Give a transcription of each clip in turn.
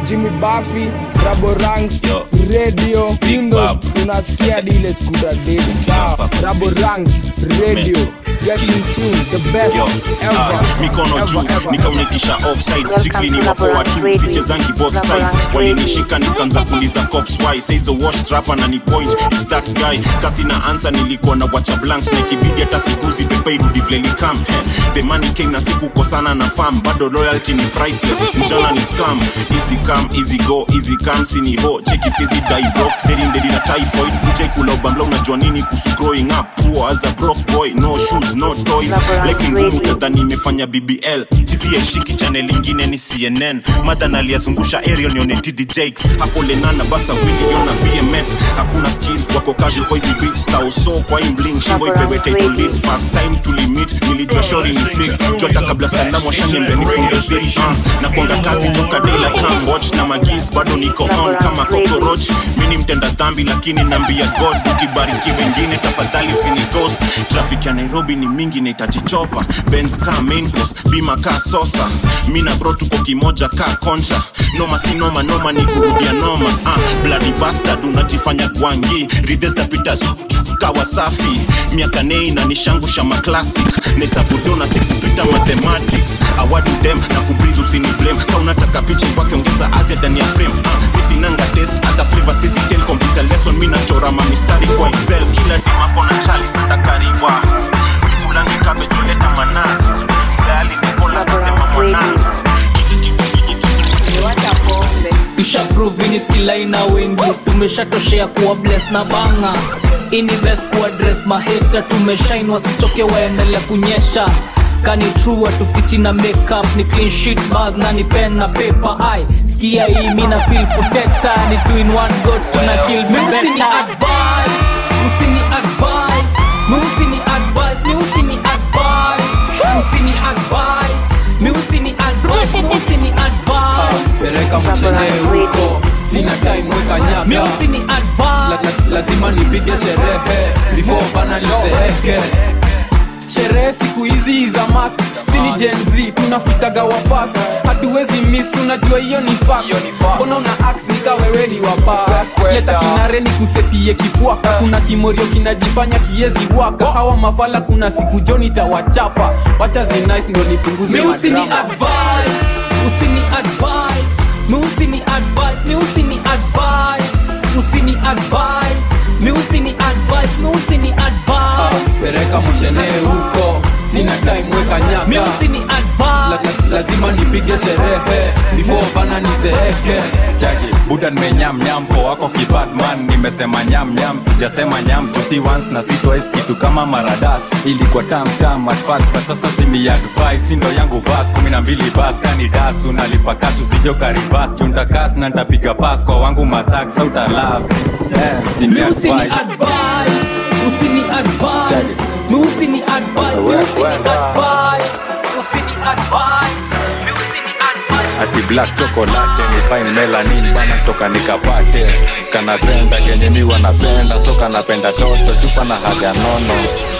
jimmy buffy rabo ranks Yo. radio Big Hindo Bab. unasikia dile skuta dedi sawa Hapa, rabo Vivi. ranks radio Metro. get in tune the best Yo, ever ah, mikono ever, juu ever. nikaunetisha offside Welcome strictly ni to wapoa Laborance tu Radio. sichezangi both Laborance sides walinishika nikaanza kuuliza cops why says a wash trapper na ni point is that guy kasi na answer nilikuwa na wacha blanks na ikibidi hata sikuzi pepa irudi vile likam Eh, the money came na sikukosana na farm bado loyalty ni priceless mjana ni scam easy come easy go easy come sini ho cheki sizi die bro heri ndedi na typhoid mjai kula ubambla unajua nini kuhusu growing up poor as a broke boy no shoes no toys Laborance life ni ngumu Radio. kadhani imefanya bbl tv yaishiki chanel ingine ni cnn madhan aliyazungusha ariel nione td jakes hapo lenana basa wiliona bmx hakuna skill wako casual kwa hizi beats tauso kwa imbling shingo ipewe Laborance title Radio. lead first time tulimit nilijua shori ni freak jota kabla salamu washaniambia nifunge zip uh, na kuanga kazi toka daylight come watch na magis bado niko on kama cockroach mi ni mtenda dhambi lakini naambia god ukibariki wengine tafadhali usini ghost traffic ya nairobi ni mingi naitajichopa benz ka main course bima ka sosa mi na bro tuko kimoja ka contra noma si noma noma ni kurudia noma ah, bloody bastard unajifanya gwangi rides tapita kawa safi miaka nei na nishangusha maclassic nesabudona sikupita mathematics awadu dem na kubriz usini blame ka unataka picha kwake ongeza azia ndani ya frame ah, misinanga test hata flavor sisi tel computer lesson mi nachora mamistari kwa excel kila dimako na chali sadakariwa sikulangi kabejuleta managu mzayali nikola kasema Laborance mwanangu tushaprovini skilaina wengi tumeshatoshea kuwa bless na banga ini best kuwa dress maheta tumeshain wasichoke waendelea kunyesha kani true atufichi na makeup ni clean sheet bars na ni pen na paper ai skia hii mi na feel protector ni two in one go tuna kill me better advice usini advice mi usini advice mi usini advice usini advice mi usini advice mi usini advice pereka mshenee Laborance huko sina time weka mi nyaka usini la, advice la, lazima nipige sherehe before bana nizeeke sherehe siku hizi za mast sini jenz tunafikaga wafast hatuwezi miss unajua hiyo ni fact. mbona una ax nika wewe ni wapa leta kinare ni kusepie kifuaka kuna kimorio kinajifanya kiezi waka hawa mafala kuna siku joni tawachapa wacha zinice ndo nipunguze mi usini madrama. advice usini advice mi usini advice mi usini advice usini advice mi usini advice mi usini advice pereka mshenee huko sina time weka mi nyaka usini la, advice la, lazima nipige sherehe before bana nizeeke chaki buda nimenyamnyam po wako kibadman nimesema nyamnyam sijasema nyam jusi once na si twice kitu kama maradas ilikuwa tamtam at first but sasa simi advice sindo yangu vas kumi na mbili bas kani das unalipa kasu sijo karibas chuntakas na ntapiga pas kwa wangu matak sautalab yeah, simi mi usini advice advice usini advice mi usini advice mi usini advice usini advice mi usini advice ati black chocolate ni fine melanin bana toka nikapate kanapenda kenye mi wanapenda so kanapenda toto chupa na haga nono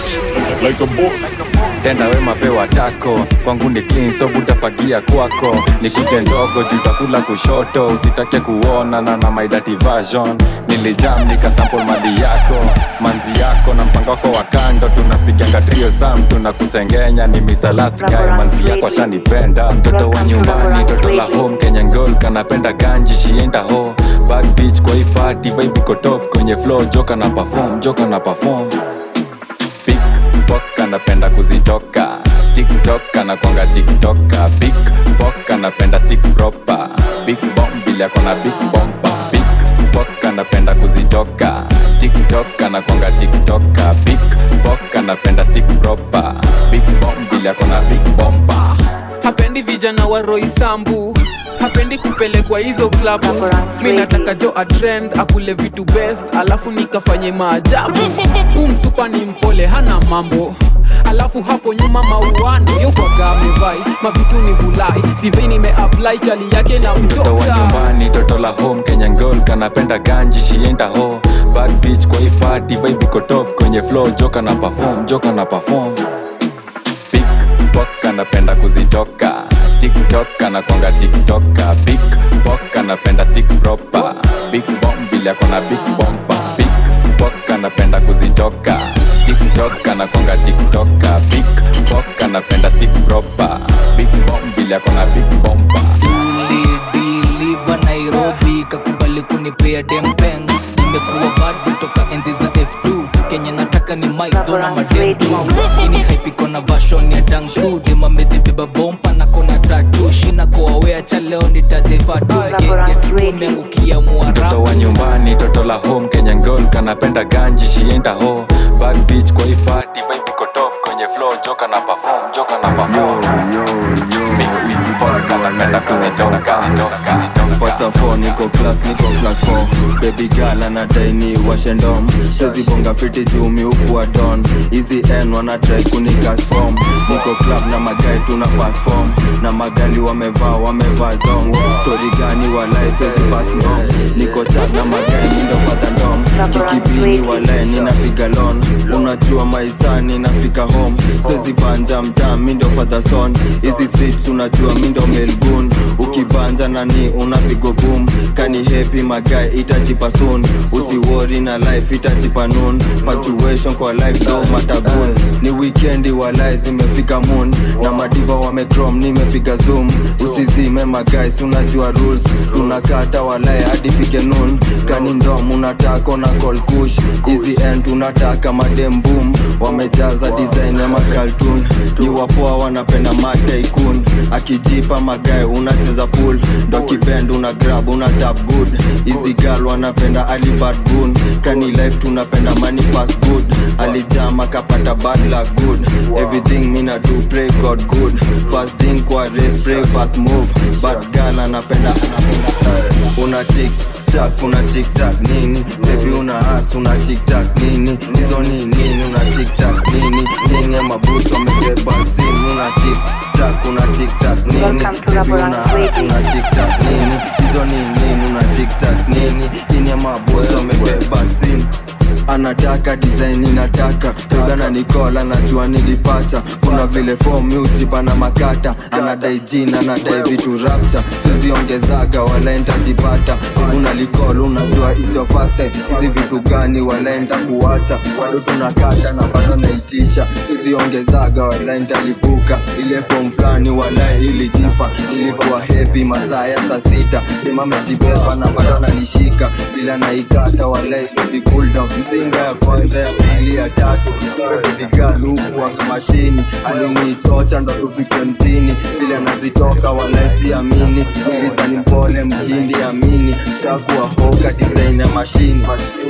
tenda wema pewa tako kwangu ni clean so butafagia kwako ni kuje ndogo jutakula kushoto usitake kuona na na my dirty version nilijam nikasample mali yako manzi yako na mpango wako wa kando tunapiganga trio sam tunakusengenya ni Mr. Last Guy manzi yako ashanipenda mtoto wa nyumbani toto la home Kenyan girl kanapenda ganji shienda ho bad bitch kwa hii party vibe iko top kwenye flow joka na perform joka na perform Pickpock anapenda kuzitoka tiktok anakwanga tiktoka big pok anapenda stick proper big bomb vile akona big bomba big pok anapenda kuzitoka tiktok anakwanga tiktoka big pok anapenda stick proper big bomb vile akona big bomba hapendi vijana wa roisambu hapendi kupelekwa hizo klabu Laborance mi nataka Radio. jo atrend akule vitu best alafu nikafanye maajabu huu msupa ni mpole hana mambo alafu hapo nyuma mauano yokwaga amevai mavitu ni vulai sivei nimeapply chali yake na mtoto wa mtoka nyumbani toto la home kenyan girl kanapenda ganji shienda ho bad bitch kwa hii party vibe iko top kwenye flow joka na perform joka na perform pickpock anapenda kuzitoka tiktok anakwanga tiktoka big bok anapenda stick proper big bomb vile akona big bompa big bok anapenda kuzitoka tiktok anakwanga tiktoka big bok anapenda stick proper big bomb vile akona big bompa ulidiliva nairobi kakubali kunipea dempeng nimekuwa bado toka enzi za f2 kenya nataka ni maizona mademtu ini haipiko na vashon ya dangsu demamezibeba bompa na kona tatu shina koawea cha leo nitajefatu gegetumeangukia mtoto mwarabu wa nyumbani toto la home kenyan girl kanapenda ganji shienda ho bad bitch kwa hii party vibe iko top kwenye flow joka na perform joka na perform big big boy kanapenda kuzitoka kuzitoka Pasta 4 niko class niko class 4 baby girl anadai ni washendom sezi bonga fiti jumi huku wa don hizi n wana try kunikas form niko club na magai tuna pass form na magali wamevaa wamevaa dong story gani walai sezi pass ndom niko chat na magai mindo fadha ndom kikibini walai ninapiga lon unajua maisani nafika home sezi banja mtaa mindo fadha son hizi streets unajua mindo melgun ukibanja nani unapigo boom kani happy magai itajipa soon usiwori na life itajipa noon punctuation kwa life do matagun ni weekendi walai zimefika moon na madiva wamecrom nimepiga zoom usizime magais unajua rules tunakata walai hadi fike noon kani ndom unataka na call kush hizi end unataka madem boom wamejaza design ya makaltun ni wapoa wanapenda mataikun akijipa magae unacheza pool ndo kibend una grab una tap good hizi gal wanapenda alibad gun kani life tunapenda money fast good alijama kapata bad luck good everything mina do pray god good fast thing kwa race pray fast move bad gal anapenda anapenda una tik tak una tik tak nini baby una as una tik tak nini hizo ni nini una tik tak nini nini ya mabuso amebeba simu una tik tak una tik tak nini Welcome to baby una Laborance as Radio. una tik tak nini hizo ni nini una tik tak nini nini ya mabuso amebeba simu anataka design inataka togana nikola najua nilipata kuna vile form ujipa na makata anadai jina anadai vitu rapcha siziongezaga wala ntajipata una likol unajua isio fast time hizi vitu gani wala ntakuacha bado tunakata na bado naitisha siziongezaga wala ntalipuka ile form fulani wala ilijipa ilikuwa heavy masaa ya saa sita imamejibeba na bado nanishika bila naikata wala baby cool down mzinga ya kwanza ya pili ya tatu vigaluku mashini alinichocha ndo tufike mjini vile nazitoka wala siamini ilizani mpole mhindi amini shakuwa hoka design ya mashini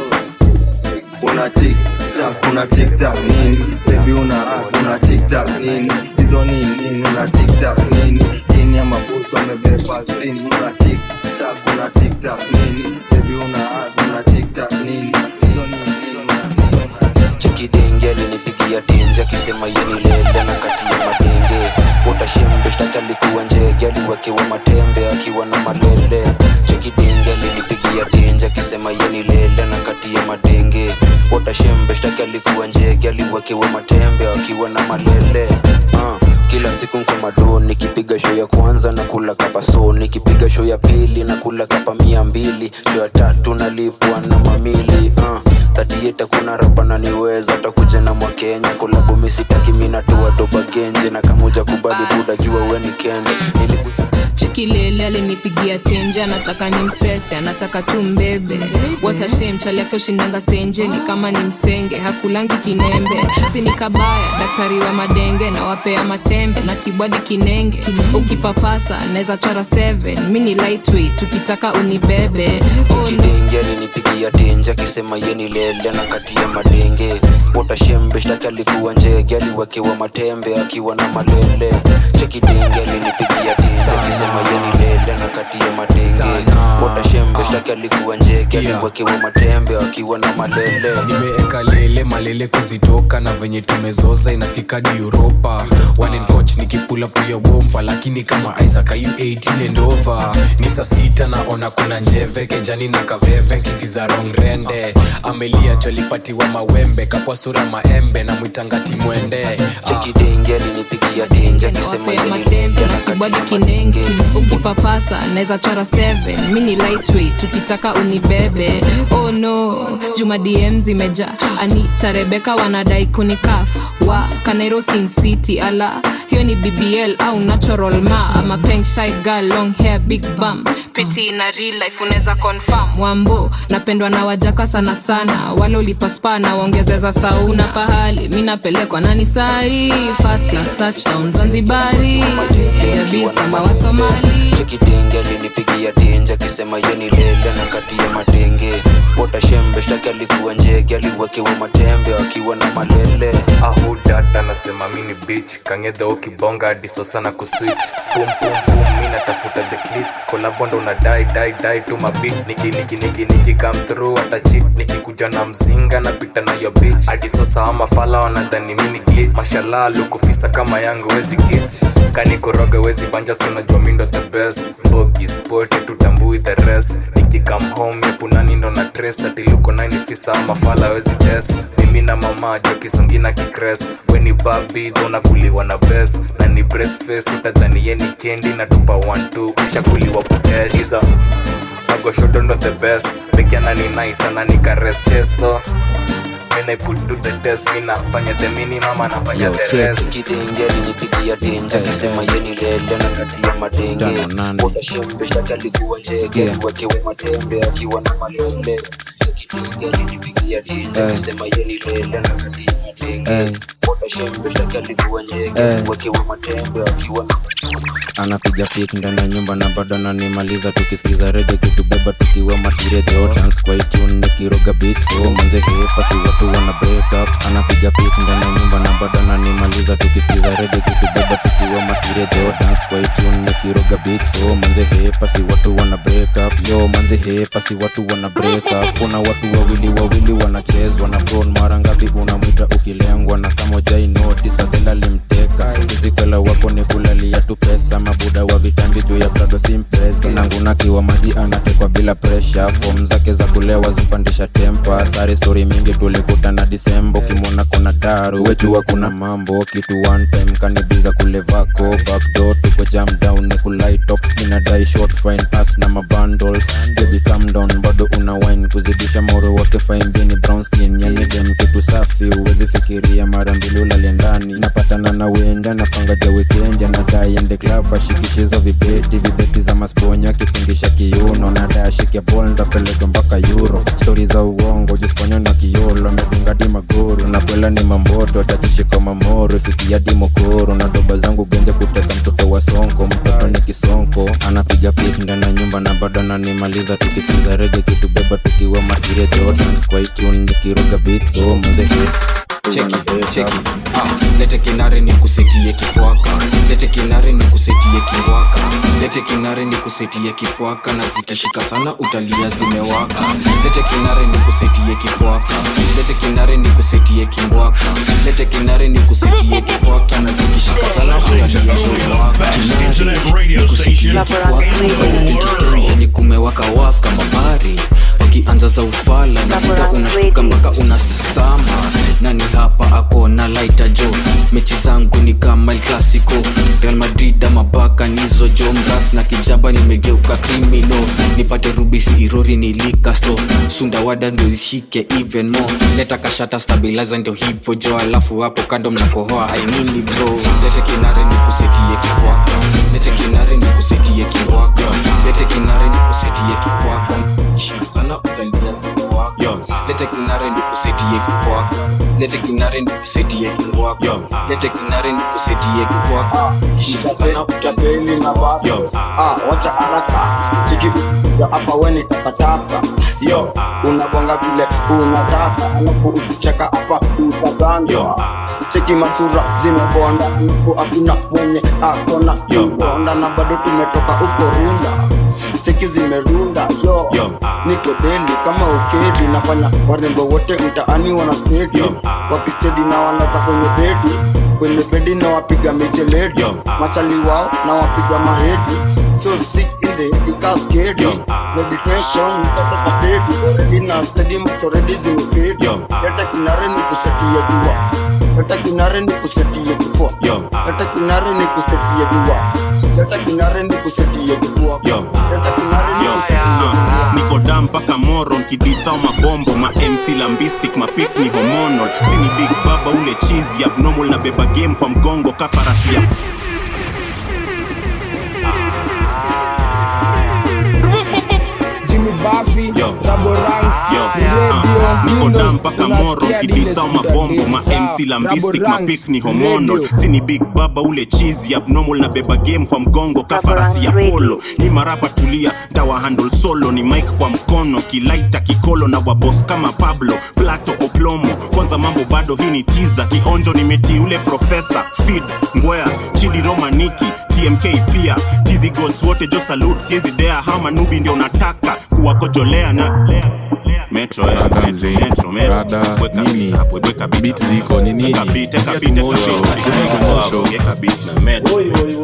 una tiktak una tiktak nini bebi una as una tiktak nini hizo ni nini una tiktak nini chini ya mabusu amebeba sini una tiktak una tiktak nini bebi una as una tiktak nini hizo ni nini una tiktak chekidenge alinipigia tenje akisema yenilele na kati ya madenge utashembe shtaki alikuwa njege aliwekewa matembe akiwa na malele chekidenge alinipigia tenje akisema yenilele na kati ya madenge utashembe shtaki alikuwa njege aliwekewa matembe akiwa na malele uh kila siku nko mado nikipiga show ya kwanza na kula kapa so nikipiga show ya pili na kula kapa mia mbili show ya tatu nalipwa na mamili uh, tatieta kuna rapa naniweza takuja na mwakenya kolabu misitaki minatua doba genje na kamuja kubali buda jua weni kende Niliku... chikilele alinipigia tenje anataka ni msese anataka tu mbebe watashem chaliake ushindanga stenje ni kama ni msenge hakulangi kinembe sini kabaya daktari wa madenge na wapea matembe na tibwadi kinenge ukipapasa naweza chora 7 mi ni lightweight tukitaka unibebe oh, kidenge alinipigia tenje akisema yeni lele na kati ya madenge utashembe shtaki alikuwa njege aliwekewa matembe akiwa na malele chekidenge alinipigia tenje akisema yeni lele na kati ya madenge utashembe shtaki shtaki alikuwa njege aliwekewa matembe akiwa na malele nimeeka lele malele kuzitoka na venye tumezoza inaskikadi uropa wanen coach nikipula puya bompa lakini kama isaac ayu 18 and over ni saa sita naona kuna njeve kejani na kaveve nkisiza rong rende amelia jolipatiwa mawembe kapwa sura maembe na mwitangati mwende chekidenge alinipigia denje akisema Wape ya yeni matembe lele na kibadi kinengi ukipapasa naweza chora 7 mini lightweight tukitaka unibebe oh no juma dm zimeja anita rebeka wanadai kunikaf wa kanairo sin city ala hiyo ni bbl au natural ma ama peng shy girl long hair big bum piti na real life unaweza confirm wambo napendwa na wajaka sana sana wale ulipaspa na waongezeza sauna pahali mi napelekwa nani sai first class touchdown zanzibari Jabis kama wa somali chekidenge alinipigia denje akisema yeni lele na kati ya matenge potashembe shtaki alikuwa njege aliwekewa matembe akiwa na malele ahudat anasema mini bich kangedha ukibonga adiso sana kuswitch pum pum pum mi natafuta the clip kolabondo una dai dai dai tu mabit niki niki niki niki come through hata chit nikikuja na mzinga napita na yo bitch adiso sawa mafala wanadhani mini glitch mashallah lukufisa kama yangu wezi kich kanikoroga wezi banja sunajua mindo the best bogi sporti tutambui the rest nikikam home epunani ndo na tres atiluko nainifisa mafala wezi des mimi na mama jo kisongi na kikres weni babi dhonakuliwa na bes na ni breastface utadhani ye ni kendi na tupa 12 kishakuliwa puteiza magoshodondo the best pekiana ni nice ana nikares cheso Mina put to the test mina fanya the minimum anafanya the rest chekidenge alinipigia denje akisema yeni lele na kati ya matenge potashembe shtaki alikuwa njege aliwekewa matembe akiwa na malele chekidenge alinipigia denje akisema yeni lele na kati ya matenge potashembe shtaki alikuwa njege aliwekewa matembe akiwa na anapiga pik ndani ya nyumba na bado ananimaliza tukisikiza rege kitubeba tukiwa matiria jordans kwa itune nikiroga beat so manze hepa si watu wana break up anapiga pik ndani ya nyumba na bado ananimaliza tukisikiza rege kitubeba tukiwa matiria jordans kwa itune nikiroga beat so manze hepa si watu wana break up yo manze hepa si watu wana break up kuna watu wawili wawili wanachezwa na bron mara ngapi unamwita ukilengwa na kama ujai notice fadhela limteka kizikwela wako ni kulalia tu pesa mabuda wa vitambi juu ya prado simpesa nangunakiwa maji anatekwa bila presha fom zake za kulewa zupandisha tempa sari stori mingi tulikutana disemba ukimwona kona daru wejua kuna mambo kitu one time kanibiza kulevako backdo tuko jam down ni kulaitop inadai short fine pass na mabundles baby calm down bado una wine kuzidisha moro wake fine bini brown skin yani dem kitu safi uwezi fikiria mara mbili ulale ndani napatana na wenda napanga ja weekend anadai ende club ashikishizo vibeti vibeti za masponya kitingisha kiuno nadai ashike bol ndapeleka mpaka euro stori za uongo jisponya na kiolo amedunga di magoro na kwela ni mamboto atachishika mamoro ifikia di mokoro na doba zangu genje kuteka mtoto wa sonko mtoto ni kisonko anapiga pik ndani ya nyumba na bado ananimaliza tukisikiza rege kitubeba tukiwa matiria jordans kwa itune nikiroga beat so mzee cheki cheki ah, lete kinare ni kusetie kifwaka lete kinare ni kusetie kingwaka lete kinare ni kusetie kifwaka na zikishika sana utalia zimewaka lete kinare ni kusetie kifwaka lete kinare ni kusetie kingwaka lete kinare ni kusetie kifwaka na zikishika sana utalia zimewaka kinare ni kusetie kifwaka yenye kumewaka waka mabari wakianza za ufala na muda unashtuka mpaka unasistama nani hapa akona laita jo mechi zangu ni kama El clasico real madrid ama baka nizo jo mras na kijaba nimegeuka krimino nipate rubisi irori nilikasto sundawada ndio zishike even more leta kashata stabilizer ndio hivyo jo alafu hapo kando mnakohoa ainini bro lete kinare ni kusetie kifwaka lete kinare ni kusetie kingwaka lete kinare ni kusetie kifwaka shika sana utalia zimewaka lete kinare ni kusetie kifwaka lete kinare ni kusetie kingwaka lete kinare ni kusetie kifwaka shika sana utapeli na bado ah, wacha haraka chikikuja hapa weni takataka yo unabonga vile unataka alafu ukicheka hapa utagandwa cheki masura zimebonda alafu hakuna mwenye akona kubonda na bado tumetoka uko runda cheki zimerunda yo niko deli kama ukedi nafanya warembo wote mtaani wana stedi wakistedi na walaza kwenye bedi kwenye bedi na wapiga mijeledi machali wao na wapiga mahedi so sick in the ikaskedi meditation nitatoka pedi already na stedi mchoredi zimefedi leta kinare ni kusetia jua leta kinare ni kusetia kifua leta kinare ni kusetia jua leta kinare ni kusetia kifua leta kinare ni kusetia jua niko dam mpaka moro nkidisao mabombo ma mc lambistic mapik ni hormonal sini big baba ule chizi abnormal na beba game kwa mgongo kafarasia Jimmy Buffy, Yo. Rabo Ranks, Yo. Radio, niko Windows, dam mpaka moro unasikia nkidisao dile mabombo ma Sawa. mc lambistic Rabo Ranks, mapik ni hormonal Radio. sini big baba ule chizi abnormal na beba game kwa mgongo kafarasi ya polo ni marapa tulia dawa handle solo ni mike kwa mkono kilaita kikolo na wabos kama pablo plato oplomo kwanza mambo bado hii ni tiza kionjo nimeti ule profesa fid ngwea chidi romaniki tmk pia tizi gods wote jo salute siezi dea hama nubi ndio nataka kuwakojolea na Metro, eh, Rada metro, mzee. metro, metro. Rada Weka nini? beat hapo, weka beat Beat hapo. ziko ni nini? Weka beat, weka Get beat, weka motion, beat, get weka motion. beat, weka beat na metro.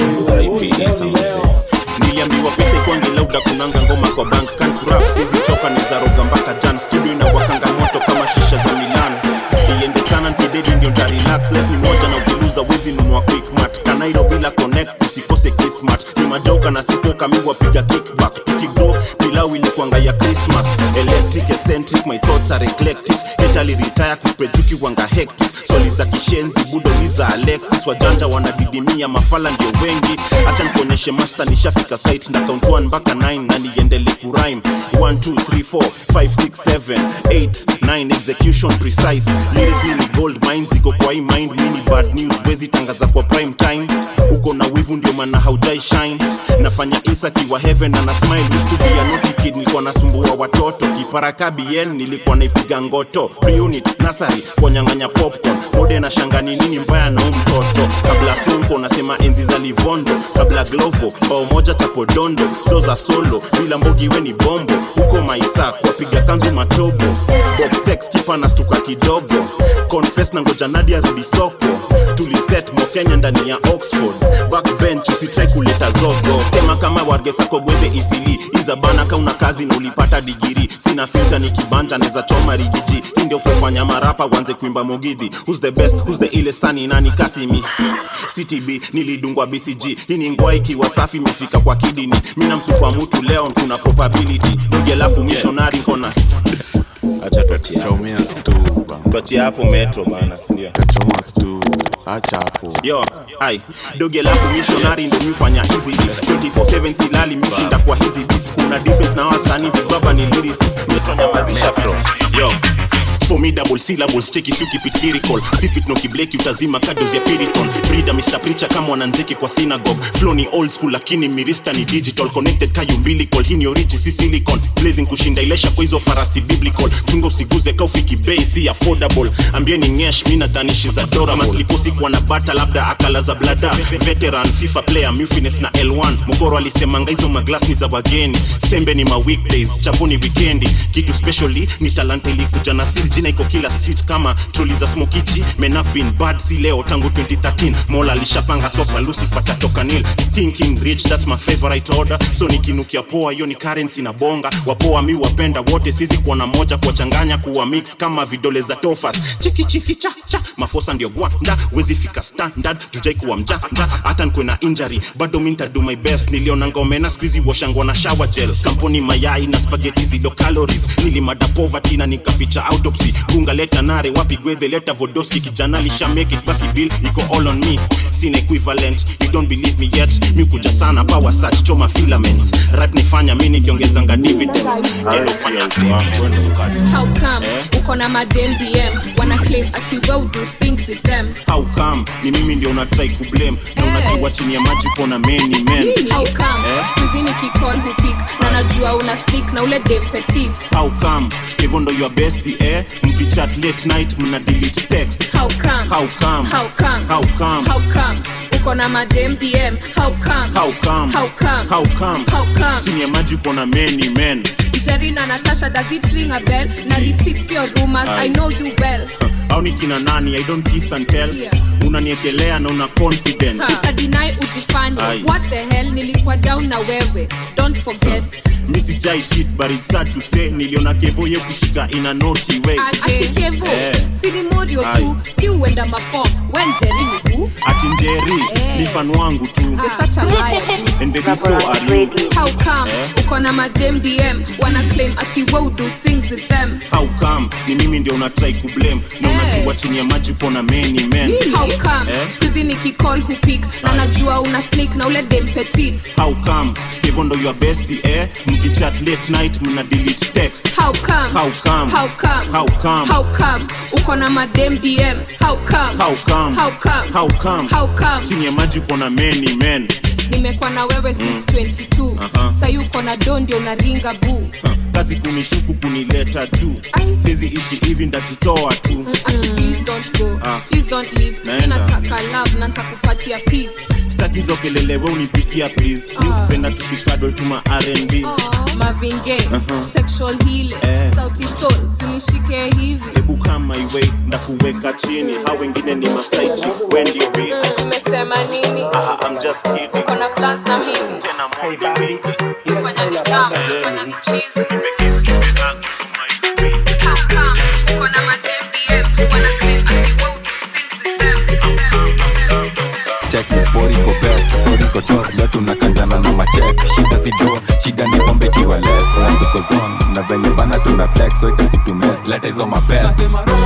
RIP Isa mzee. niliambiwa pesa ikwangi lauda kunanga ngoma kwa bank kan kurap sizi choka ni zaroga mpaka jan studio inawakanga moto kama shisha za milan iende sana nkidedi ndio nta relax left ni moja na ukiluza wezi nunua quickmat kanairo bila connect usikose kismat ni majoka na sipoka mi wapiga kickback tukigo pilau ilikuanga ya christmas electric eccentric my thoughts are eclectic italy retire kusprejuki wanga hectic swali za kishenzi budoliza alexis wajanja wanadidimia mafala ndio wengi hacha nikuonyeshe master nishafika site na count 1 mpaka 9 na niendele kurime 1 2 3 4 5 6 7 8 9 execution precise lyrically ni gold mine ziko kwa hii mind mini bad news wezi tangaza kwa prime time uko na wivu ndio maana haujai shine nafanya isa kiwa heaven na na smile used to be a naughty kid nilikuwa nasumbua watoto kiparaka bn nilikuwa naipiga ngoto preunit nasari kuwanyang'anya popcorn mode na shangani nini mbaya na huu mtoto kabla sonko nasema enzi za livondo kabla glovo bao moja chapodondo so za solo bila mbogi we ni bombo huko maisa kuwapiga kanzu machobo bob sex kipa na stuka kidogo confess na ngoja nadia rudi soko tuliset mokenya ndani ya oxford backbench usitrai kuleta zogo tema kama wargesako gwedhe isili izabana kauna kazi na ulipata digiri sina filta ni kibanja neza choma rigiji hii ndio fufanya marapa wanze kuimba mogidhi who's the best who's the ile sani nani kasimi ctb nilidungwa bcg hii ni ngwa ikiwa safi imefika kwa kidini mina msukwa mutu leo kuna probability dogi alafu missionary kona acha tuachie hapo. Chomea stu bana. tuachie hapo metro bana sindio Tachoma stu. Acha hapo. yo ai dogi alafu missionary ndo mifanya hizi beats. 24/7 silali mishinda kwa hizi beats kuna difference na wasani bibaba ni lyricist metonyamazisha beat yo formidable syllables cheki suki pitirical sipit no kibleki utazima kados ya piriton brida mr preacher kama wananzeki kwa synagogue flow ni old school lakini mirista ni digital connected kayo umbilical hii ni origi si silicon blazing kushinda ilesha kwa hizo farasi biblical chunga usiguze kaufiki bei si affordable ambieni ngesh mi nadhanishi za dora maslikosi kuwa na bata labda akala za blada veteran fifa player mufines na l1 mokoro alisemanga hizo maglas ni za wageni sembe ni ma weekdays chapo ni wikendi kitu specially ni talanta ilikuja na sil jina iko kila street kama troli za smokichi men have been bad si leo tangu 2013 mola alishapanga sopa lucifer tatoka nil stinking rich that's my favorite order so nikinukia poa hiyo ni currency na bonga wapoa mi wapenda wote sizi kuona moja kuwachanganya kuwa mix kama vidole za tofas chiki chiki cha cha mafosa ndio gwanda wezi fika standard jujai kuwa mjanja hata nkwe na injury bado mi nitadu my best niliona ngomena skuizi washangwa na shower gel kampuni mayai na spaghetti zilo calories nilimada poverty na nikaficha autopsy gunga leta nare wapi gwedhe leta vodoski kijana lisha make it basi bill iko all on me sin equivalent you don't believe me yet mi kuja sana power search choma filaments rap nifanya mi nikiongezanga dividends Gelo fanya How come uko na madem DM wana claim ati well do things with them how come ni mimi ndio unatrai kublame na unajua chini ya maji kona many men How come Eh? skuizi nikicall hupik na najua una sneak na ule dem petit how come hivyo ndo your best eh mkichat late night mna delete text How come how come How come how come How come uko na madem DM How come how come How come how come How come chini ya maji kona many men jerry na natasha does it ring a bell na receipts your rumors i know you well au ni kina nani i don't kiss and tell Yeah. unaniekelea na una confidence sitadinai ujifanye Aye. what the hell nilikuwa down na wewe don't forget mi sijai cheat but it's sad to say niliona kevo ye kushika in a naughty way ati kevo Eh. si ni morio tu Aye. si uenda mafom wen jerry ni who ati njeri ni fan wangu tu You're such a liar, dude. and baby so are you How come Eh? uko na madem dm wana claim ati we do things with them how come ni mimi ndio unatrai kublame na Eh. unajua chini ya maji uko na many men how come Eh? skuizi nikicall hupik na najua una sneak na ule dem petit how come kevo ndo your best eh mkichat late night mna delete text how come How come? how come How come? how come uko na madem dm how come how come how come how come how come chini ya maji uko na many men nimekuwa na wewe since 22 Aha. sayi uko na do ndio unaringa buu Huh, kazi kunishuku kunileta juu sizi ishi hivi ndajitoa tu Aki, please don't go Ah. please don't leave Naenda. ninataka love na nitakupatia peace staki hizo kelele we unipikia please mi upenda tukikadol tuma rnb mavinge Aha. sexual healing Eh. sauti soul sinishike hivi hebu kama iwe ndakuweka chini ha wengine ni masaichi wendio bi tumesema nini ah, I'm just kidding kona plans na mimi tena mob ni mingi fanya ni jam fanya ni cheese nipe kiss nipe hug how come uko na madem dm wana claim ati we do things with them check boriko best boriko top leo tunakanjana na machek shida sido shida ni pombe kiwa less na tuko zone na venye bana tuna flex so itasitumess leta hizo mapest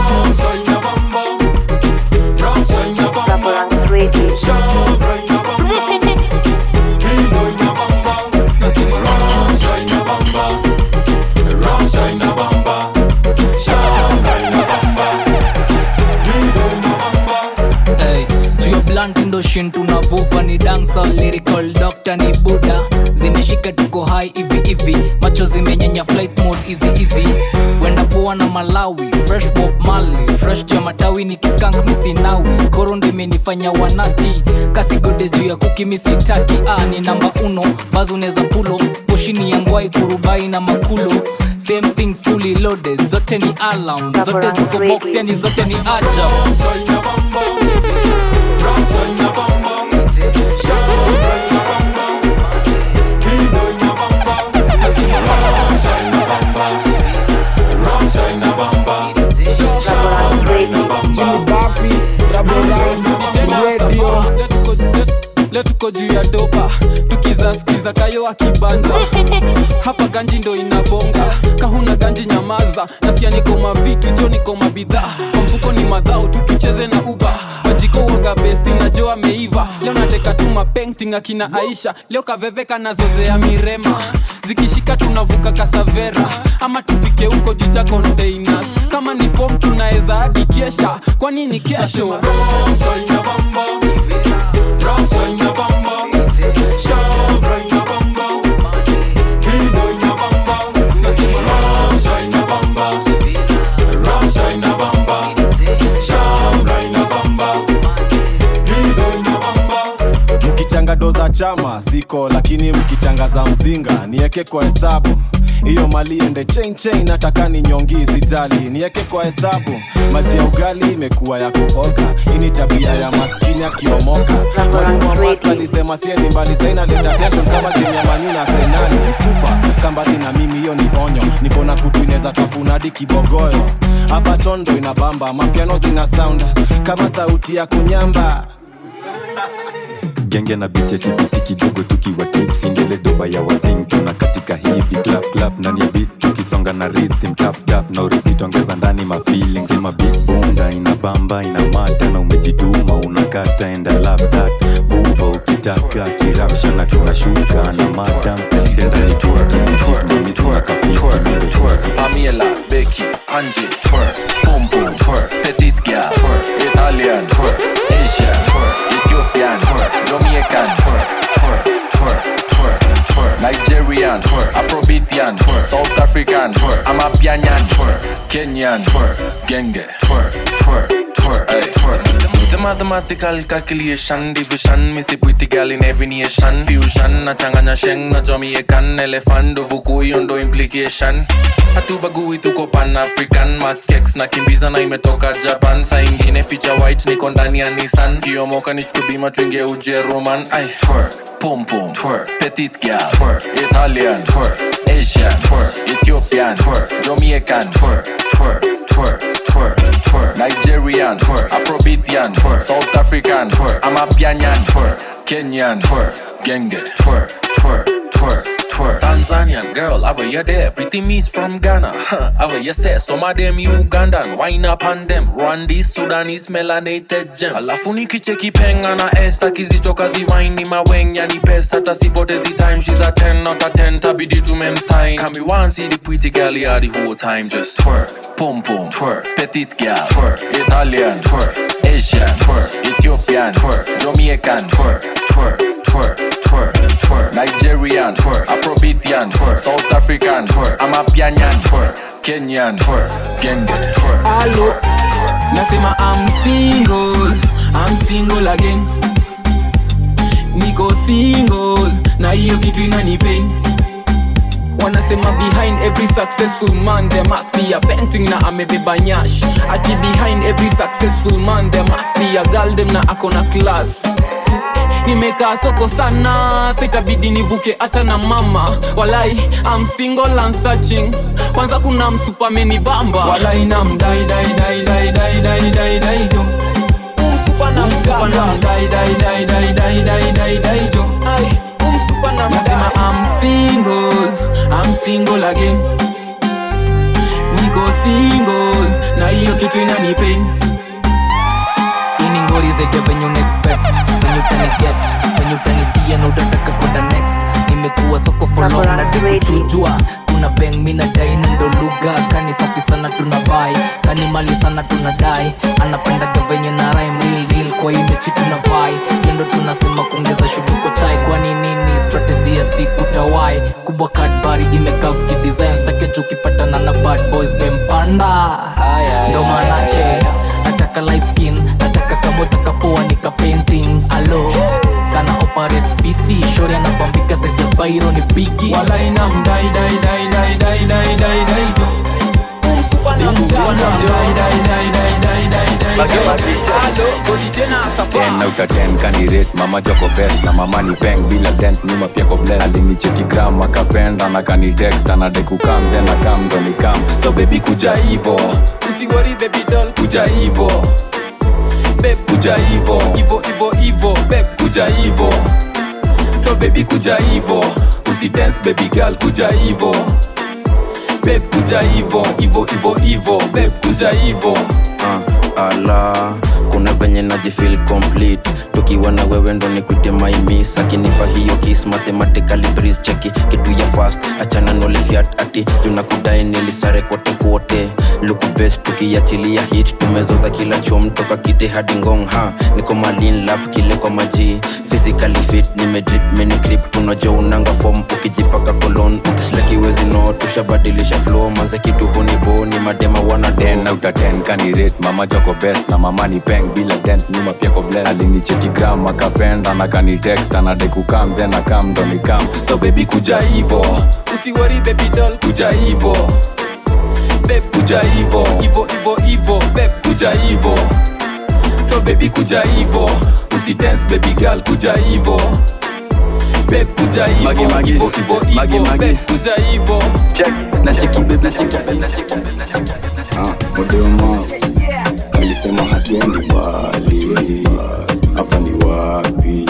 Hey, juu ya blunt ndo shin tunavuva ni dancer lyrical doctor ni buda zimeshika tuko hai hivi hivi macho zimenyenya flight mode easy easy wenda poa na malawi fresh bob mali fresh juu ya matawi ni kiskank misinawi koro ndo imenifanya wanati kasigode juu ya kuki misitaki ah, ni namba uno bazo uneza pulo poshini ya ngwai kurubai na makulo same thing fully loaded zote ni alarm zote ziko box yani zote ni ajab Jimmy Buffy, Double Rhymes, Radio. leo tuko juu ya dopa tukizaskiza kayo akibanja hapa ganji ndo inabonga kahuna ganji nyamaza nasikia niko mavitu jo niko mabidhaa kwa mfuko ni madhao tu tucheze na uba majiko uoga besti na jo ameiva leo nateka tu mapenting akina aisha leo kaveveka nazozea mirema zikishika tunavuka kasavera ama tufike huko juja containers kama ni fom tunaweza hadi kesha kwani ni kesho mkichanga do za chama siko lakini mkichanga za mzinga nieke kwa hesabu hiyo mali ende chain chain nataka ni nyongi sijali nieke kwa hesabu maji ya ugali imekuwa ya kuoga hii ni tabia ya maskini akiomoka mwalimu wa maths alisema sieni mbali saina leta tension kama game ya manyu na senali msupa kambali na mimi hiyo ni onyo niko na kutu inaweza tafuna hadi kibogoyo hapa tondo inabamba mapiano zina sound kama sauti ya kunyamba genge na biche tipiti kidogo tukiwa tips indele doba ya wazing tuna katika hivi clap clap ndani ya beat tukisonga na rhythm tap tap na uripit ongeza ndani ma feelings sema beat bunda ina bamba ina mata na umejituma unakata enda love that vuva ukitaka kiramsha na tunashuka na madam tenda ni tuki ni chip mimi sina kapiti Pamela, Becky, Angie, twerk, boom boom, twerk, petite gal, twerk, Italian, twerk, Asian, twerk, Ethiopian, twerk, Jamaican, twerk, twerk, twerk, twerk, twerk, Nigerian, twerk, Afrobeatian, twerk, South African, twerk, Amapianyan, twerk, Kenyan, twerk, Genge, twerk, twerk, twerk. twerk, ay, twerk. Do the mathematical calculation, division, missy pretty girl in every nation. Fusion, na changanya sheng, na Jamaican, elephant, uvukuyo ndo implication. hatubagui tuko pan african makex na kimbiza na imetoka japan saa ingine ficha white niko ndani ya nissan kiomoka nichukue bima twingie ujeruman ai twerk pum pum twerk petit gal twerk italian twerk asian twerk ethiopian twerk jamaican twerk twerk twerk twerk twerk nigerian twerk afrobeatian twerk south african twerk amapianyan twerk kenyan twerk genge twerk twerk twerk twerk Tanzanian girl, have you there? Pretty miss from Ghana, huh? Have you say some of them Ugandan, wine up on them. Rwandese, Sudanese, melanated gem. Alafu nikicheki penga na esa kizitoka ziwaini mawenya ni pesa tasipotezi time she's a 10 not a 10 tabidi tumemsign Come me one see the pretty girl here the whole time just twerk pum pum twerk petite girl twerk Italian twerk Asian twerk Ethiopian twerk Jamaican twerk twerk twerk twerk twerk Nigerian twerk Afrobeatian twerk South African twerk Amapianyan twerk Kenyan twerk Genge twerk Hello, nasema I'm single, I'm single again. Niko single na hiyo kitu inanipain. Wanasema behind every successful man there must be a painting na amebeba nyash. Ati behind every successful man there must be a girl dem na akona class. nimekaa soko sana sitabidi nivuke hata na mama walai I'm single and searching kwanza kuna msupameni bamba walai na mdai dai dai dai dai dai dai dai jo umsupa na mdai dai dai dai dai dai dai dai jo ai umsupa na nasema I'm single I'm single again niko single na hiyo kitu inanipain ini ngori zete venye unaexpect venye utaniget venye utanisikia na utataka kwenda next nimekuwa soko folon na dikuchujua tuna beng mina daina ndo lugha kani safi sana tuna bai kani mali sana tuna dai anapendaga venye na rhyme real deal kwa hii mechi tuna vai kendo tunasema kuongeza shughuli kwa chai kwani nini strategy ya stick utawai kubwa kadbari imekav kidesign stakechu ukipatana na bad boys mempanda ndo maanake nataka light skin nataka kamoja kapoa nika painting alo kana operate fiti shori anabambika sasa bairo ni bigi walai na mdai dai dai dai dai dai dai dai jo umsupa na mdai dai dai dai dai dai dai dai alo goli tena sapa ten out of ten kanirate mama joko best na mama ni peng bila dent nyuma pia ko bless alinicheki gram akapenda na kani text anadai kukam then akam ndo nikam so baby kuja hivo usiwori baby doll kuja hivo babe kuja hivo ivo ivo ivo babe kuja hivo so baby kuja hivo usidance baby girl kuja hivo babe kuja hivo hivo hivo hivo babe kuja hivo uh, ala kuna venye najifil complete tukiwa na wewe ndo nikwite maimis akinipa hiyo kis mathematically breeze cheki kitu ya fast achana nolifiat ati tunakudai nilisare kote kote luku best tukiachilia hit tumezoza kila chom toka kite hadi ngong ha niko malin lap kile kwa maji physically fit nimedrip mini grip tunajua unanga form ukijipaka kolon ukislakiwezi no tushabadilisha flow manze kitu huniboni madema wana ten out of ten kanirate mama joko best na mama ni peng bila dent nyuma pia ko bless alinicheki gram akapenda na kani text anadai kukam then akam ndo nikam so baby kuja hivo usiwori baby doll kuja hivo babe kuja hivo ivo ivo ivo babe kuja hivo so baby kuja hivo usidance baby girl kuja hivo babe kuja hivo Magi, magi. hivo hivo Magi, hivo magi. babe kuja hivo na cheki babe na cheki babe na cheki babe na cheki modema alisema hatuendi mbali hapa ni wapi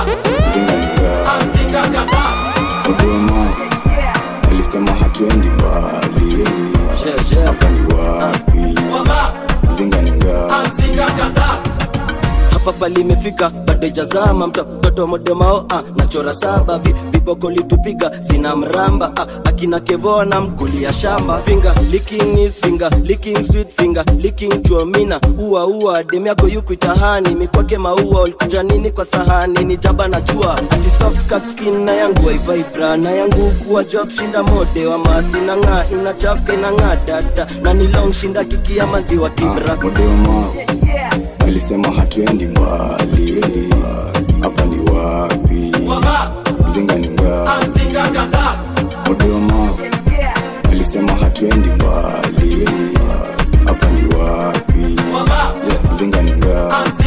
zinganinga modema alisema hatuendi mbali hapa ni wapi zinganinga hapa palimefika but bado ijazama mto- mtoto modemao ah, nachora saba vi, viboko litupiga sina mramba ah, akina kevona mkulia shamba finger licking is finger licking sweet finger licking chuomina ua ua dem yako yukuitahani mikwake maua ulikuja nini kwa sahani ni jaba na jua ati soft cut skin na yangu waivibra na yangu kuwa job shinda mode wa madhi na ng'aa inachafka inang'aa dada na ni long shinda kikia maziwa kibra Modema alisema hatuendi mbali, hapa ni wapi? Mzinga ni ngapi? Modema alisema hatuendi mbali, hapa ni wapi? Yeah, Mzinga ni ngapi?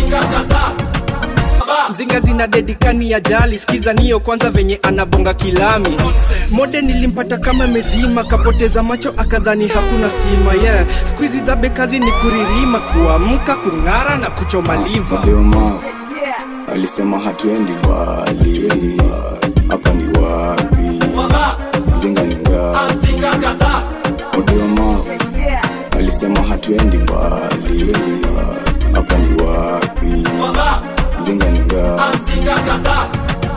mzinga zina dedikani ya jali skiza niyo kwanza venye anabonga kilami mode nilimpata kama mezima kapoteza macho akadhani hakuna stima yeah. skuizi za bekazi ni kuririma kuamka kung'ara na kuchoma liva Modema alisema hatuendi mbali, hapa ni wapi? Mzinga ni ngapi? Modema alisema hatuendi mbali, hapa ni wapi? Mzinga ni ngapi?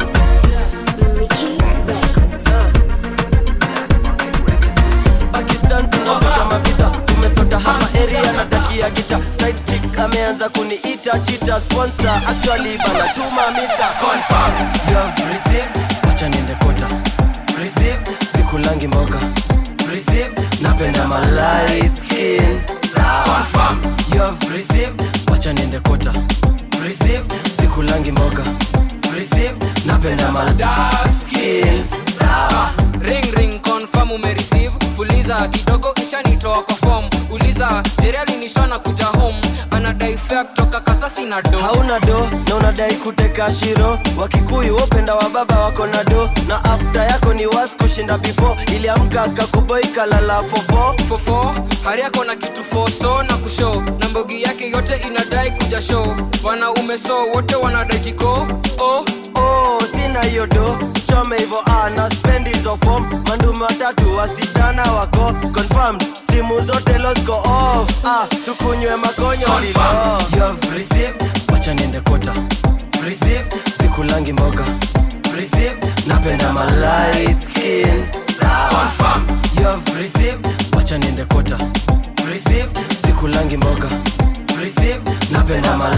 pakistan tunavuta mabidha tumesota hapa area natakia gita side chick ameanza kuniita chita sponsor actually banatuma mita confirm you have received wacha niende kota receive sikulangi mboga receive napenda my light skin confirm you have received wacha niende kota receive sikulangi mboga receive napenda my dark skin sawa ring ring confirm umereceive fuliza kidogo ishanitoa kwa form uliza jerali nishona kuja home anadai fea kutoka kasasi na do hauna do na unadai kuteka shiro wakikuyu wopenda wa baba wako na do na afta yako ni was kushinda before iliamka kakuboi kalala fofo fofo hari yako na kitu foso na kusho na mbogi yake yote inadai kuja show wanaume so wote wanadai jiko oh. oh, sina hiyo do sichome hivo ah, na spend hizo form mandume watatu wasichana wako confirmed simu zote losko off ah, tukunywe makonyo lilo you have received wacha niende kota receive sikulangi mboga receive napenda my light skin confirm you have received wacha niende kota receive sikulangi mboga receive napenda my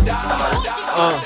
uh.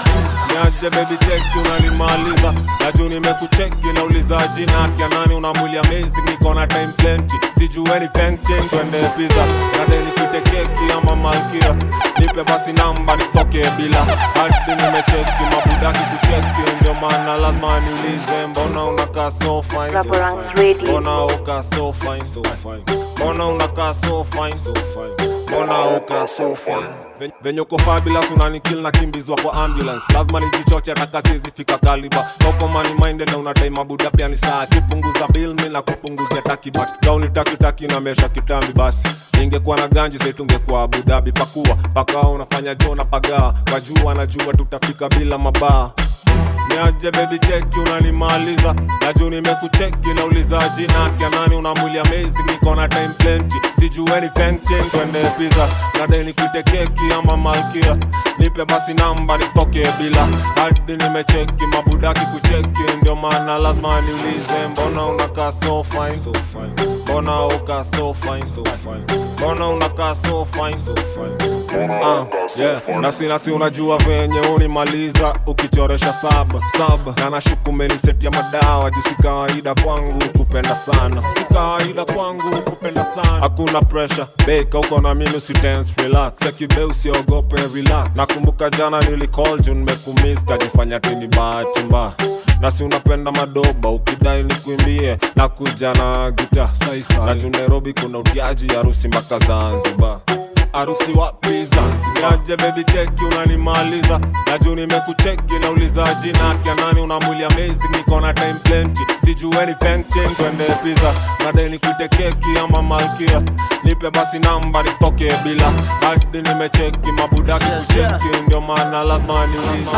niaje baby cheki unanimaliza naju nimekucheki nauliza jina yake nani unamwili amazing niko na time plenty sijueni bank change twende pizza nade nikute keki ama malkia nipe basi namba nisitoke bila hadi nimecheki mabudaki kucheki ndio maana lazima niulize mbona unakaa so fine so fine mbona uka so fine so fine mbona unakaa so fine so fine mbona uka so fine Ven- venye uko fabulous unanikil na kimbizwa kwa ambulance lazima nijichoche atakasizifika kaliba koko money minded na unadai mabuda pia ni saa kipunguza bill mi na kupunguzia takibat gauni takitaki na mesha kitambi basi ingekuwa na ganji setungekuwa abudabi pakua pakaa unafanya jona pagaa wajua najua tutafika bila mabaa niaje bebi cheki unanimaliza naju nimekucheki nauliza jina kya nani una mwili amazing niko na time plenty sijueni bank change twende pizza nadai nikuite keki ama malkia nipe basi namba nisitoke bila hadi nimecheki mabudaki kucheki ndio maana lazima niulize mbona unakaa so fine so fine mbona uka so fine so fine mbona unakaa so fine so fine uh, yeah. nasi nasi unajua venye unimaliza ukichoresha saba saba na nashuku meniseti ya madawa juu si kawaida kwangu kupenda sana si kawaida kwangu kupenda sana hakuna pressure beka uko na mimi usi dance relax sekibe usiogope relax nakumbuka jana nilicall juu nimekumiss kajifanya tini bahati mbaya nasi unapenda madoba ukidai nikuimbie na kuja na gita na juu nairobi kuna utiaji harusi mpaka zanzibar harusi wapi Zanzibar? Niaje baby cheki unanimaliza naju nimekucheki nauliza jina kya nani una mwili amazing niko na time plenty sijueni bank change twende pizza nadai nikuite keki ama malkia nipe basi namba nisitoke bila hadi nimecheki mabudaki kucheki ndio maana lazima niulize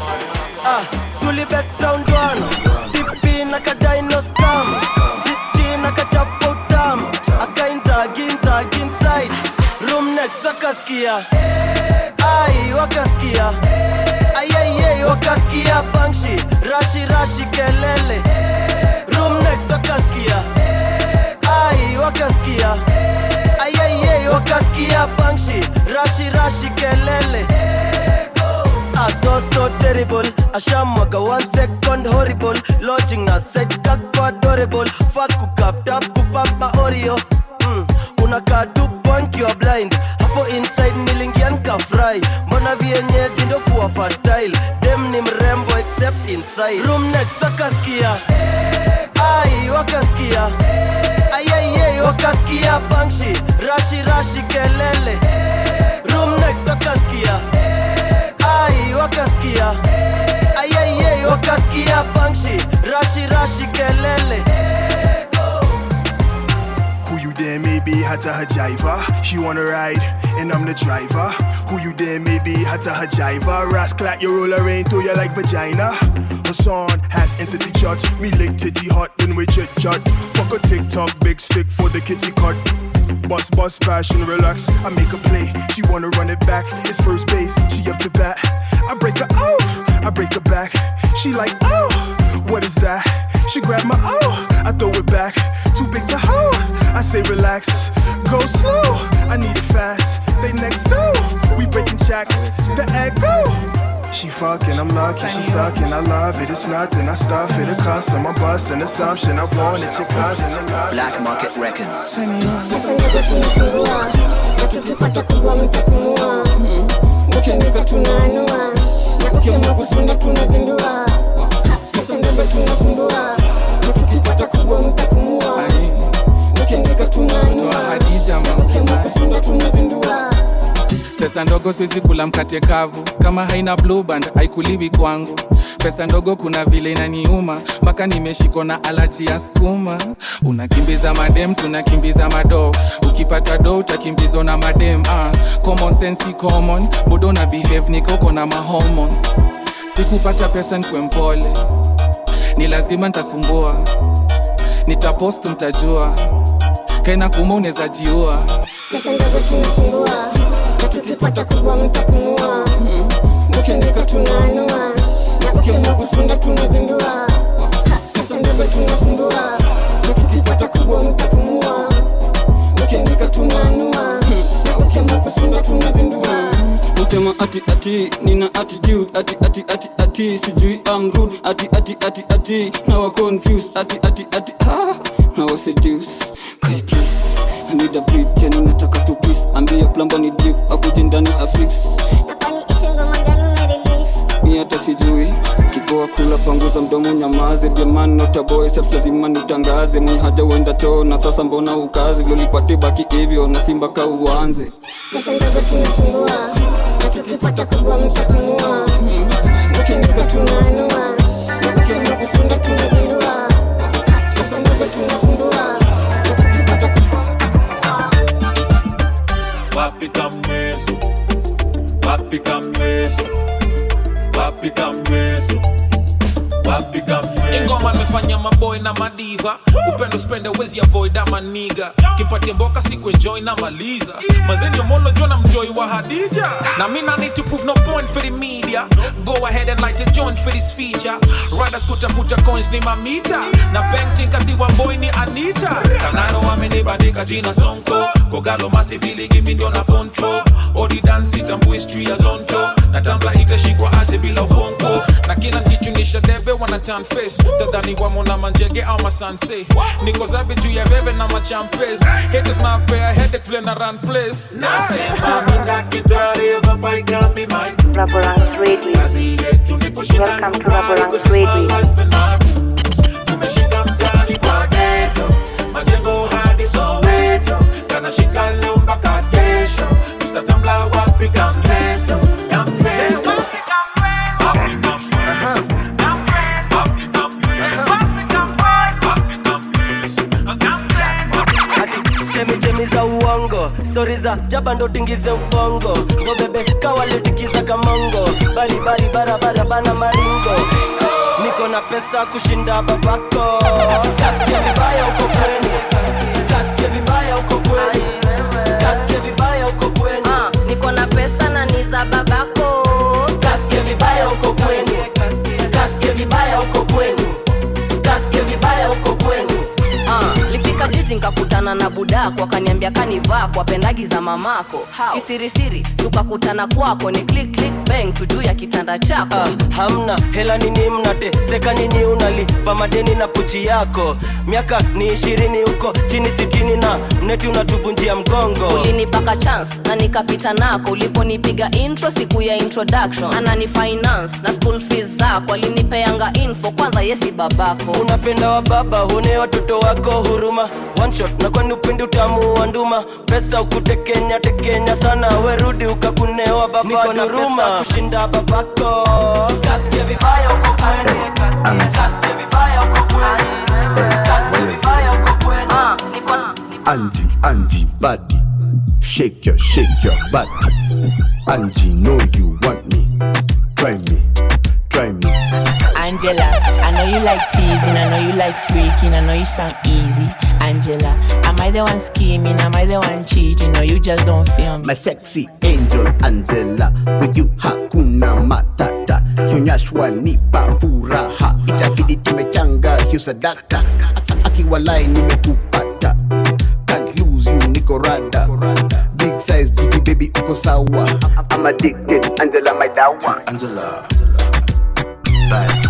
ah, tulibet round one dipi na kadaino scam ziti na kachafa utam akainza ginza ginside room next wakaskia ai wakaskia ayayay wakaskia bangshi rashi rashi kelele room next wakaskia ai wakaskia ayayay wakaskia bangshi rashi rashi kelele Ah, so so terrible ashamwaga one second horrible lodging na set kako adorable fuck kukap tap kupap maorio mm, unakaa tu point you are blind hapo inside nilingia nikafry mbona vienyeji ndo kuwa fertile dem ni mrembo except inside room next wakaskia ai wakaskia ayayay wakaskia bangshi rashi rashi kelele room next wakaskia ai wakaskia ayayay wakaskia bangshi rashi rashi kelele Who you there maybe hata hajiva She wanna ride and I'm the driver Who you there maybe hata hajiva Rascal you roll her rain to you like vagina Her son has entered the church Me lick titty hot then we chit chat Fuck a TikTok big stick for the kitty cut Bust bust passion relax I make a play She wanna run it back It's first base she up to bat I break her off I break her back She like oh what is that She grab my oh I throw it back Too big to hold I say relax Go slow I need it fast They next door We breaking checks The echo she fucking, I'm lucky, she sucking, I love it, it's nothing, I stuff it, a custom, I'm busting assumption, I want it, your cousin, I love Black Market Records. tukipata kubwa mtapumua ukiandika tunaanua na ukiamua kusunda tunazindua pesa ndogo tunasumbua na tukipata kubwa mtapumua ukiandika tunaanua na ukiamua kusunda tunazindua pesa ndogo siwezi kula mkate kavu kama haina blue band haikuliwi kwangu pesa ndogo kuna vile inaniuma mpaka nimeshikwa na alaji ya skuma unakimbiza madem tunakimbiza mado ukipata do utakimbizwa na madem ah, common sense si common bodo na behave nikauko na mahormones sikupata pesa nkwe mpole ni lazima nitasumbua nitapost mtajua kaina kuma unaweza jiua pesa ndogo tunasumbua na tukipata kubwa mtapumua ukiandika tunaanua na ukiamua kusunda tunazindua pesa ndogo tunasumbua na tukipata kubwa mtapumua ukiandika tunaanua na ukiamua kusunda tunazindua usema ati ati nina attitude ati ati ati ati sijui I'm rude ati ati ati ati now I confused ati ati ati ah now I seduce kai please I need a beat yani nataka tu peace ambia plumber ni deep akuje ndani afix mi hata sijui kipoa kula panguza mdomo nyamaze jamani notaboy self lazima nitangaze mwenye haja uenda choo na sasa mbona ukazi vyolipate baki hivyo na simba ka uanze pesa ndogo tunasumbua na tukipata kubwa mtapumua ukiandika tunaanua na ukiamua kusunda tunazindua pesa ndogo tunasumbua na tukipata kubwa wapi kamweso wapi kamweso wapi kamweso wapi kamweso ingoma amefanya maboy na madiva upendo spende wezi avoid ama niga kimpatie mboka siku enjoy na maliza mazeni omono jona mjoi wa hadija na mina need to prove no point for the media go ahead and light a joint for this feature riders kutafuta coins ni mamita na painting kasi wa boy ni anita kanaro wamenibandika jina sonko kogalo masivili gimi ndio na poncho odi dansi tambu history ya zonto na tambla itashikwa aje bila ubongo na kila nkichunisha debe wana turn face tadhani wamo na manjege au masanse niko zabe juu ya veve na machampes haters na pea headache vile na run place nasema mina kitari ogopa ikambi my Raborang's Radio. kazi yetu ni kushinda Welcome to Raborang's Radio. tumeshika mtani kwa geto majengo hadi soweto kanashika leo mpaka kesho mr tambla wapi kamleso kamleso wapi kamleso wapi kamleso wapi kamleso chemichemi za uongo stori za jaba ndo tingize ubongo ngobebe kawaletikiza kamongo baribari barabara bana maringo niko na pesa kushinda babako kasikia vibaya uko kweni kasikia vibaya uko kweni kasikia vibaya uko kweni niko na pesa na ni za babako kasikia vibaya uko kweni kufika jiji nkakutana na budako akaniambia kanivaa kwa pendagi za mamako kisirisiri tukakutana kwako ni click click bang tujuu ya kitanda chako Ah, hamna hela nini mnateseka nyinyi unalipa madeni na pochi yako miaka ni ishirini huko chini sitini na mneti unatuvunjia mgongo ulinipaka chance na nikapita nako uliponipiga intro siku ya introduction anani finance na school fees zako alinipeanga info kwanza yesi babako unapenda wa baba hune watoto wako huruma one shot na kwani upendi utamu wa nduma pesa ukutekenya tekenya sana werudi ukakunewa baba duruma kushinda babako kasikia vibaya uko kweni kasikia vibaya uko kweni kasikia vibaya uko kweni Angie, Angie, body. Shake your, shake your body. Angie, know you want me. Try me, try me. Angela, I know you like teasing, I know you like freaking, I know you sound easy. Angela, am I the one scheming? Am I the one cheating? Or you just don't feel me? My sexy angel Angela, with you hakuna matata. Kionyeshwa nipa furaha, itabidi tumechanga hiyo sadaka. Aki- Akiwalai nimekupata, can't lose you niko rada. Big size jiki baby uko sawa. I'm addicted, Angela my dawa. Angela, bye.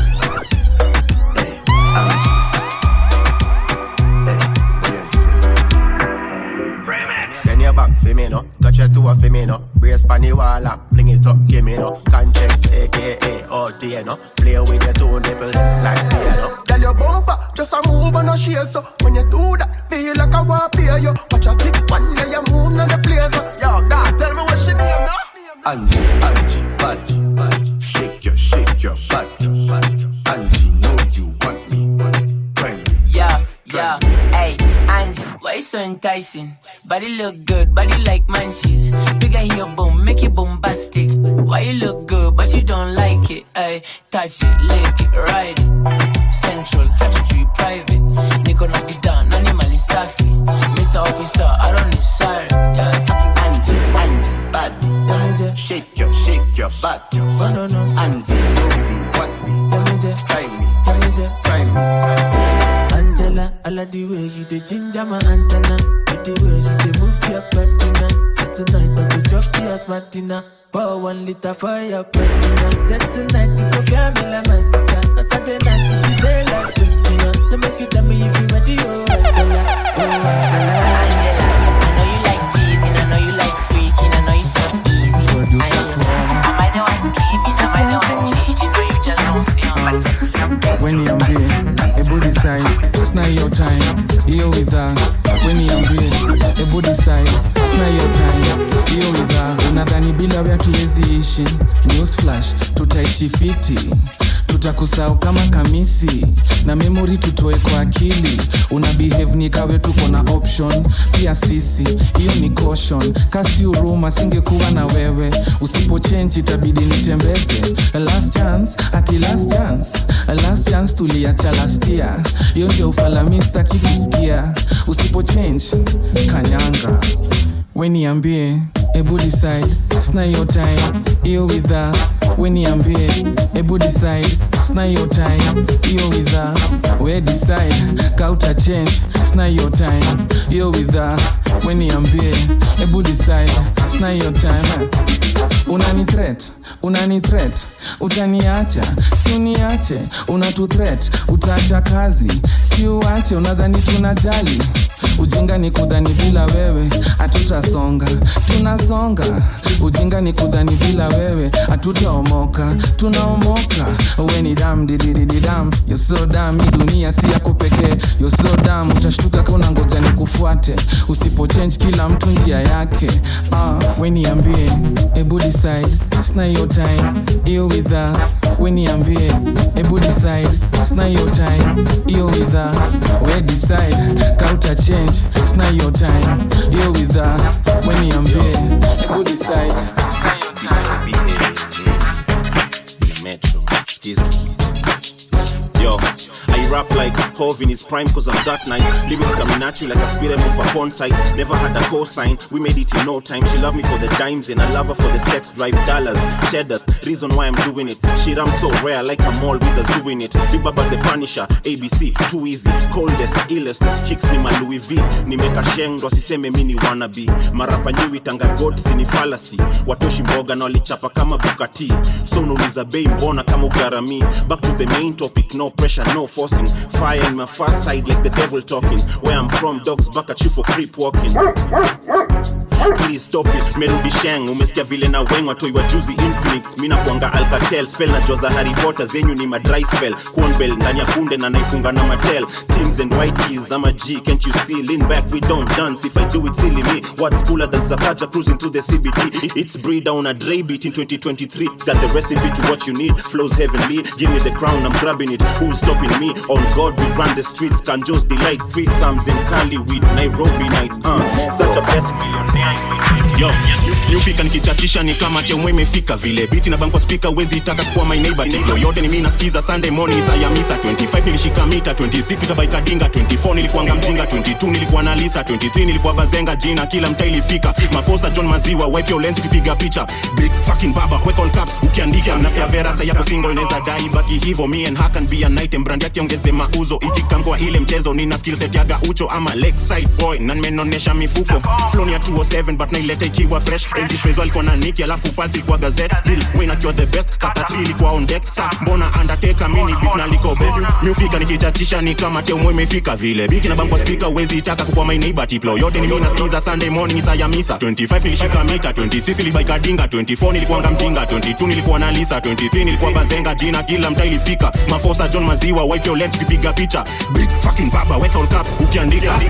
Send your back for me, no. Touch your toe for me, no. Brace pan the wall and fling it up, give me, no. Conscience, aka OT, no. Play with your two nipple like piano. Tell your bumper, just a move and a shake so When you do that, feel like I want to pay you Watch a tick one day you move now the place so Yo, God, tell me what she name now Angie, Angie, body. Shake your, shake your body. Angie, know you want me. Try me. Yeah, yeah, hey, Angie, why you so enticing? Body look good, body like munchies. Bigger here, boom, make it bombastic. Why you look good, but you don't like it? Hey, touch it, lick it, ride it. Central, had to treat private. Niko na kidan, nani mali safi. Mr. Officer, I don't need siren. Yeah, Angie, Angie, body. Shake your, shake your body. no, no. Angie, know you want me. Try me, try me. Angela, I like the way you dey ginger my antenna. With the way you dey move your patina. So tonight I go drop you as Martina. Pour one liter for your patina. Say tonight you go feel me like my sister. Cause I dey night you dey like Christina. So make you tell me if you ready, oh Angela. Oh Angela. I know you like teasing, I know you like freaking, I know you so easy. Angela, am I the one scheming? Am I the one cheating? Or you just don't feel my sexy? When niambie hebu decide sina hiyo time hiyo widha we niambie hebu decide sina hiyo time hiyo widha unadhani bila we hatuwezi ishi news flash tutaishi fiti tutakusahau kama kamisi na memori tutoe kwa akili una behave ni kawe tuko na option pia sisi hiyo ni caution kasi huruma singekuwa na wewe usipochenji itabidi nitembeze last chance ati last chance last chance tuliacha lastia hiyo ndio ufalami staki kusikia usipochange kanyanga we niambie ebu decide sina hiyo time hiyo widha we niambie ebu decide sina hiyo time hiyo widha we decide kauta change sina hiyo time hiyo widha we niambie ebu decide sina hiyo time unani threat unani threat utaniacha si uniache unatu threat utaacha kazi si uache unadhani tunajali ujinga ni kudhani bila wewe hatutasonga tunasonga ujinga ni kudhani bila wewe hatutaomoka tunaomoka we ni dam dididididam yoso dam hii dunia si yako pekee yoso dam utashtuka kauna ngoja ni kufuate usipochange kila mtu njia yake ah, we niambie ebu decide sina hiyo time hiyo widha we niambie ebu decide sina hiyo time hiyo widha we decide kauta change sina hiyo time hiyo widha we niambie ebu decide sina hiyo time Metro. Jesus. Yo, I rap like Hove in his prime cause I'm that nice. Lyrics coming at you like a spirit move a porn site. Never had a cosign, we made it in no time. She love me for the dimes and I love her for the sex drive dollars. Cheddar, reason why I'm doing it. Shit, I'm so rare, like a mall with a zoo in it. Big Baba the Punisher, ABC, too easy. Coldest, illest, kicks ni ma Louis V. Nimeka sheng, wasiseme mini wannabe. Marapa nyui tanga god sini fallacy. Watoshi mboga na walichapa kama Bugatti. So unauliza bei mbona kama ugarami. Back to the main topic, no pressure, no forcing. Fire in my fast side like the devil talking. Where I'm from, dogs back at you for creep walking. Please stop it, merudi sheng umesikia vile na weng watoi wa juzi infinix mi nakwanga alcatel spell na joza harry potter zenyu ni madry spell cornbell ndani ya kunde na naifunga na matel teams and whiteys ama g can't you see lean back we don't dance if i do it silly me what's cooler than zakaja cruising through the cbd it's breed down a dre beat in 2023 got the recipe to what you need flows heavenly give me the crown i'm grabbing it who's stopping me on god we run the streets canjos delight free sums in cali with nairobi nights uh such a blessing millionaire Yo, niufika nikichachisha ni kama chemwe imefika vile biti na banko spika wezi taka kuwa my neighbor tilo yote ni mimi nasikiza sunday morning saa ya misa 25 nilishika mita 26 nikabaika dinga 24 nilikuanga mjinga 22 nilikuwa na lisa 23 nilikuwa bazenga jina kila mtaa ilifika mafosa john maziwa wipe your lens ukipiga picha big fucking baba weka all caps ukiandika nasikia vera sa yako single inaweza dai baki hivyo me and her can be a night and brand yake ongeze mauzo ikikamkwa ile mchezo nina skill set yaga ucho ama lakeside boy na nimenonesha mifuko flow ni ya 207 but naileta ikiwa fresh enzi prezo alikuwa na niki alafu pulse ilikuwa gazette real win akiwa the best kata 3 ilikuwa on deck sa mbona undertaker mini beef na liko bet miufika nikichachisha ni kama teo imefika vile biti na bangwa speaker wezi taka kukuwa my neighbor tiplo yote ni mimi nasikiza sunday morning saa ya misa 25 nilishika mita 26 nilibaika dinga 24 nilikuanga mjinga 22 nilikuwa na lisa 23 nilikuwa bazenga jina kila mtaa ilifika mafosa john maziwa wipe your lens ukipiga picha big fucking baba weka all caps ukiandika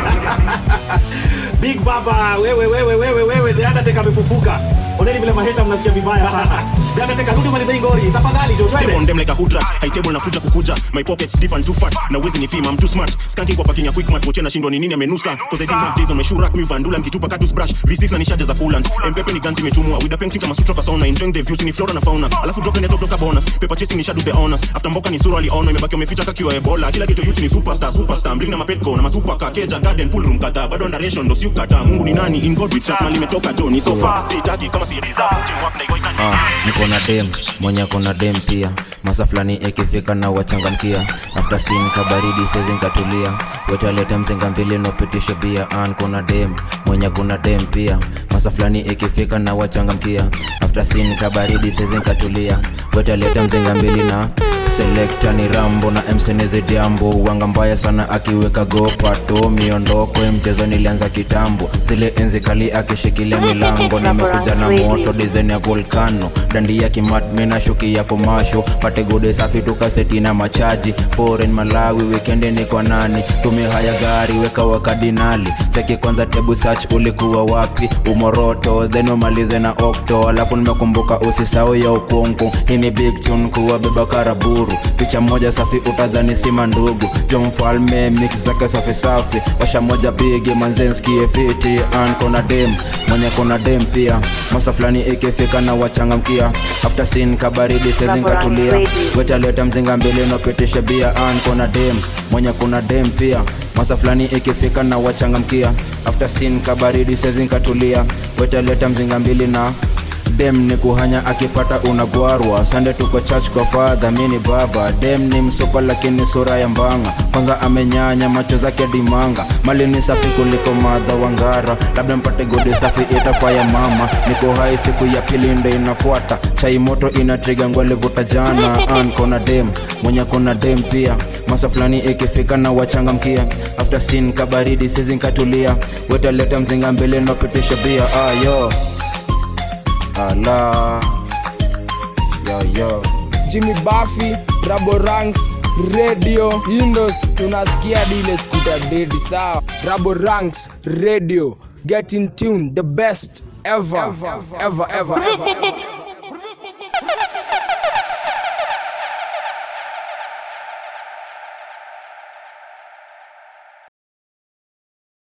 big baba wewe wewe wewe wewe the undertaker amefufuka oneni vile maheta mnasikia vibaya sana the undertaker rudi maliza hii ngori tafadhali jo Step twende on them like a hood rat high table nakuja kukuja my pockets deep and too fat na wezi nipima I'm too smart skanking kwa parking ya quick mart poche nashindwa ni nini amenusa cause I didn't have days on my shoe rack mi vandula mkitupa ka toothbrush V6 na nishaje za coolant mpepe ni ganzi imechumwa with a painting kama sutra ka sauna enjoying the views ni flora na fauna alafu drop in the top doka bonus paper chasing ni shadow the honors after mboka ni sura aliono imebaki umeficha kakiwa ebola kila kitu youth ni superstar superstar bling na mapetco na masupa ka keja garden pool room kadhaa bado underation ndo siukata mungu ni nani in god we trust mali imetoka jo ni sofa sitaki kama si reserve teamwork na iko Ah, niko na dem mwenye kona dem pia masa fulani ikifika na wachangamkia after sin kabaridi sezi nkatulia wetalete mzinga mbili nopitishe bia an kuna dem mwenye kuna dem pia masa fulani ikifika na wachangamkia after sin kabaridi sezi nkatulia wetalete mzinga mbili na selekta ni rambo na msenizidiambo wanga mbaya sana akiweka gopato miondoko ya mchezo nilianza kitambo zile enzi kali akishikilia milango nimekuja na moto dizaini ya volkano dandi ya kimatmi na shuki ya komasho pate gode safi tukaseti na machaji foreign malawi wikendi niko nani tumia haya gari weka wakadinali cheki kwanza tebu search ulikuwa wapi umoroto then umalize na okto alafu nimekumbuka usisau ya ukungu hii ni big tune kuwa beba karaburu picha moja safi utadhani sima ndugu jo mfalme mix zake safi safi washa moja pigi manzenskie fiti an kona dem mwenye kona dem pia masa fulani ikifika na wachangamkia after sin kabaridi sezinkatulia wetaleta mzinga mbili nopitishe bia an kona dem mwenye kuna dem pia masa fulani ikifika na wachangamkia after sin kabaridi sezinkatulia wetaleta mzinga mbili na dem ni kuhanya akipata unagwarwa sande tuko church kwa fadha mini baba dem ni msopa lakini sura ya mbanga kwanza amenyanya macho zake dimanga mali ni safi kuliko madha wangara labda mpate godi safi itakuwa ya mama niko hai siku ya pili ndo inafuata chai moto inatriga ngwalivuta jana an kona dem mwenye kona dem pia masa fulani ikifika na wachangamkia after sin kabaridi sizinkatulia wetaleta mzinga mbele napitisha bia ayo ala yo yo jimmy buffy rabo ranks radio indos tunasikia dile skuta dedi sawa rabo ranks radio get in tune the best ever ever ever, ever, ever.